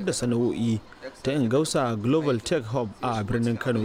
da sana'o'i ta ingausa global tech hub a birnin kano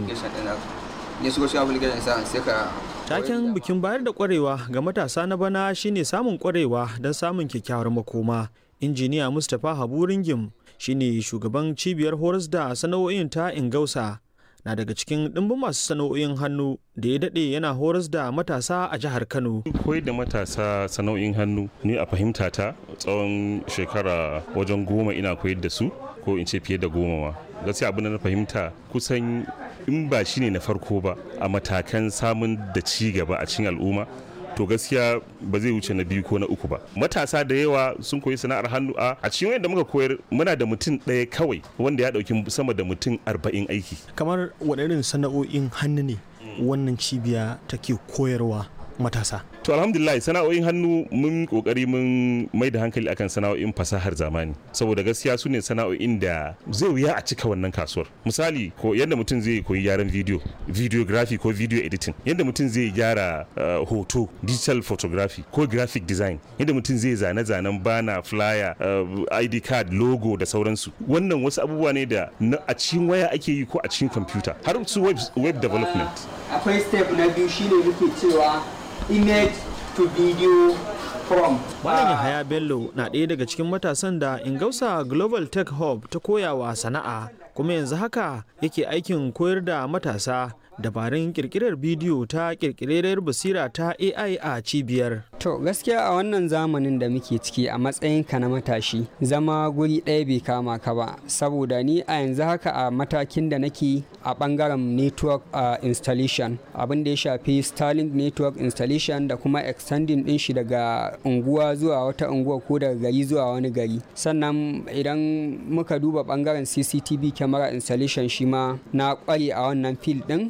taken bikin bayar da kwarewa ga matasa na bana shine samun kwarewa don samun kyakkyawar makoma injiniya mustapha habu ringim shine shugaban cibiyar horas da sana'o'in ta ingausa na daga cikin ɗimbin masu sana'o'in hannu da ya daɗe yana horas da matasa a jihar kano koyar da matasa sana'o'in hannu ni a fahimta ta tsawon shekara wajen goma ina koyar da su ko in ce fiye da goma ma gaskiya abin da na fahimta kusan in ba shine na farko ba a matakan samun da ci gaba a cikin al'umma to gaskiya ba zai wuce na biyu ko na uku ba matasa da yawa sun koyi sana'ar hannu a a cikin wanda muka koyar muna da mutum ɗaya kawai wanda ya ɗauki sama da mutum arba'in aiki kamar waɗannan sana'o'in hannu ne wannan cibiya take koyarwa matasa to alhamdulillah sana'o'in hannu mun kokari mun mai da hankali akan sana'o'in fasahar zamani saboda gaskiya su ne sana'o'in da zai wuya a cika wannan kasuwar misali ko yadda mutum zai koyi gyaran video videography ko video editing yadda mutum zai gyara uh, hoto digital photography ko graphic design yadda mutum zai zane-zanen bana flyer uh, id card logo da sauransu wannan wasu abubuwa ne da a cikin waya ake yi ko a cikin kwamfuta har su web, web development akwai step na biyu shine muke cewa image to video from. Malam Yahaya Bello na ɗaya daga cikin matasan da Ingausa Global Tech Hub ta koyawa sana'a kuma yanzu haka yake aikin koyar da matasa dabarun kirkirar bidiyo ta kirkirar basira ta AI a cibiyar. To gaskiya a wannan zamanin da muke ciki a matsayinka na matashi zama guri ɗaya bai kama ka ba saboda ni a yanzu haka a matakin da nake a ɓangaren network uh, installation abin da ya shafi Starlink network installation da kuma extending ɗin shi daga unguwa zuwa wata unguwa ko daga gari zuwa wani gari sannan idan muka duba ɓangaren CCTV camera installation shi ma na ƙware a wannan field ɗin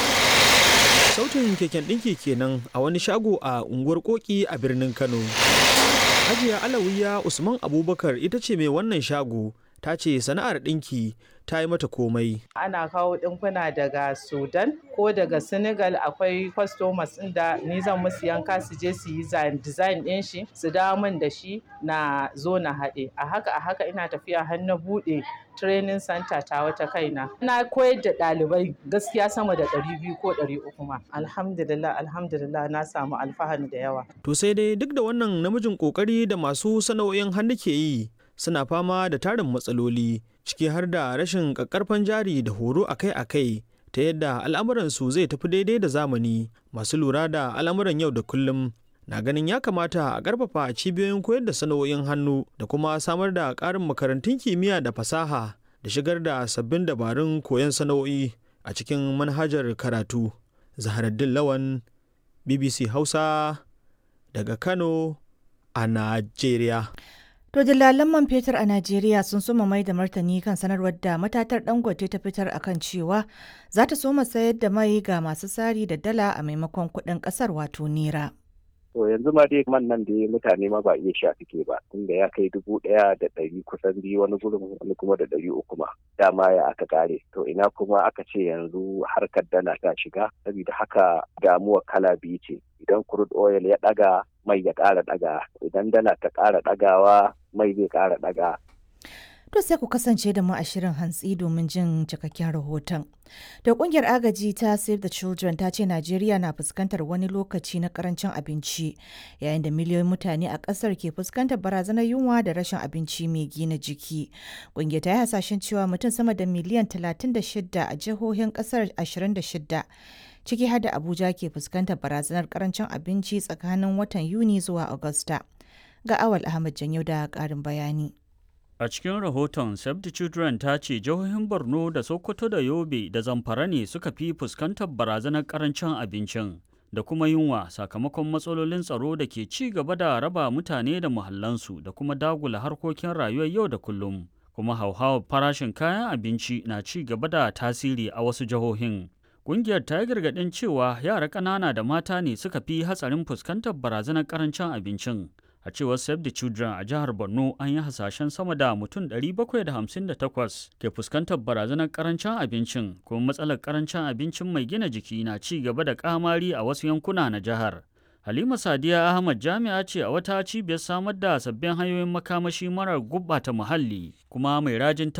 sautin keken ɗinki kenan a wani shago a unguwar koki a birnin kano hajiya alawiya usman abubakar ita ce mai wannan shago ta ce sana'ar ɗinki ta yi mata komai ana kawo ɗinkuna daga sudan ko daga senegal akwai customers da ni zan musu yanka su je su yi design ɗin shi su dawo min da shi na zo na haɗe a haka a haka ina tafiya har na buɗe training center ta wata kaina na koyar da ɗalibai gaskiya sama da ɗari biyu ko ɗari uku ma alhamdulillah alhamdulillah na samu alfahari da yawa to sai dai duk da wannan namijin kokari da masu sana'o'in hannu ke yi suna fama da tarin matsaloli ciki har da rashin ƙaƙƙarfan jari da horo akai-akai ta yadda al'amuransu zai tafi daidai da zamani masu lura da al'amuran yau da kullum na ganin ya kamata a ƙarfafa cibiyoyin koyar da sana'o'in hannu da kuma samar da ƙarin makarantun kimiyya da fasaha da shigar da sabbin dabarun koyon sana'o'i a cikin manhajar karatu zaharaddin lawan bbc hausa daga kano a najeriya To dillalan man fetur a Najeriya sun soma mai da martani kan sanarwar da matatar Dangote ta fitar akan cewa za ta soma sayar da mai ga masu sari da dala a maimakon kuɗin ƙasar wato nera. To yanzu ma dai man nan da mutane ma ba iya sha suke ba tunda ya kai dubu ɗaya da ɗari kusan biyu wani gurin wani kuma da ɗari uku ma dama ya aka kare to ina kuma aka ce yanzu harkar dala ta shiga saboda haka damuwa kala biyu ce idan crude oil ya ɗaga mai ya ƙara ɗaga idan dala ta ƙara ɗagawa mai zai ƙara ɗaga To sai ku kasance da mu a shirin hantsi domin jin cikakken rahoton. Da kungiyar agaji ta Save the Children ta ce Najeriya na fuskantar wani lokaci na karancin abinci yayin da miliyoyin mutane a kasar ke fuskantar barazanar yunwa da rashin abinci mai gina jiki. Kungiyar ta yi hasashen cewa mutum sama da miliyan 36 a jihohin kasar 26 ciki har da Abuja ke fuskantar barazanar karancin abinci tsakanin watan Yuni zuwa Agusta. Ga Awal Ahmad Janyo da ƙarin bayani. A cikin rahoton Save the Children ta ce jihohin Borno da Sokoto da Yobe da Zamfara ne suka fi fuskantar barazanar karancin abincin da kuma yunwa sakamakon matsalolin tsaro da ke ci gaba da raba mutane da muhallansu da kuma dagula harkokin rayuwar yau da kullum. Kuma hauhawar farashin kayan abinci na ci gaba da tasiri a wasu jihohin. Ƙungiyar ta yi gargaɗin cewa yara ƙanana da mata ne suka fi hatsarin fuskantar barazanar karancin abincin. a cewar save the children a jihar borno an yi hasashen sama da mutum 758 ke fuskantar barazanar karancin abincin kuma matsalar karancin abincin mai gina jiki na ci gaba da kamari a wasu yankuna na jihar halima sadiya ahmad jami'a ce a wata cibiyar samar da sabbin hanyoyin makamashi marar gubbata muhalli kuma mai rajin